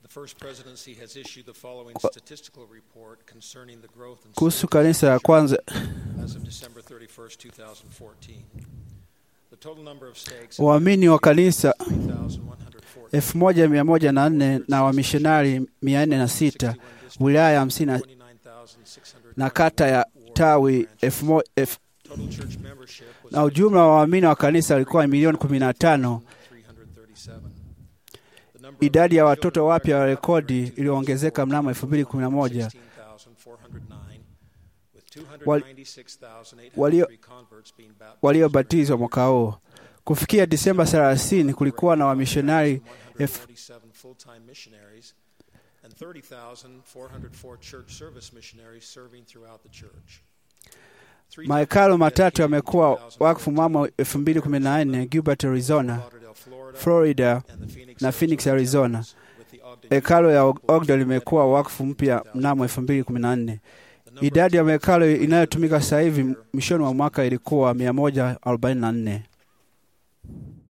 First Presidency has issued the following statistical report concerning the growth and kuhusu kanisa ya kwanza as of December 31st, 2014. The total number of stakes waamini wa kanisa 3,114 elfu moja mia moja na nne na wamishonari mia nne na sita wilaya hamsini na- 29,600 na kata ya tawi elfu mo- elfu- Total church membership was na ujumla wa waamini wa kanisa walikuwa milioni kumi na tano. 337. The number of Idadi ya children watoto wapya wa registered rekodi in iliyoongezeka mnamo 2011 16,409, with Wal- 296,803 walio- converts being baptized waliobatizwa mwaka huo. Kufikia Disemba 30 kulikuwa na wamishonari elfu 147 full-time missionaries and 30,404 church service missionaries serving throughout the church. Three Mahekalu temples matatu dedicated in yamekuwa 2014 wakfu mnamo 2014 Gilbert, Arizona, Lauderdale, Florida, Florida and the Phoenix, na Phoenix, Arizona. temples, with the Ogden Hekalo ya Temple Ogden limekuwa dedicated wakfu mpya in mnamo 2014. The number Idadi ya of mahekalu temples inayotumika sasa hivi dedicated mwishoni mwa mwaka ilikuwa 144.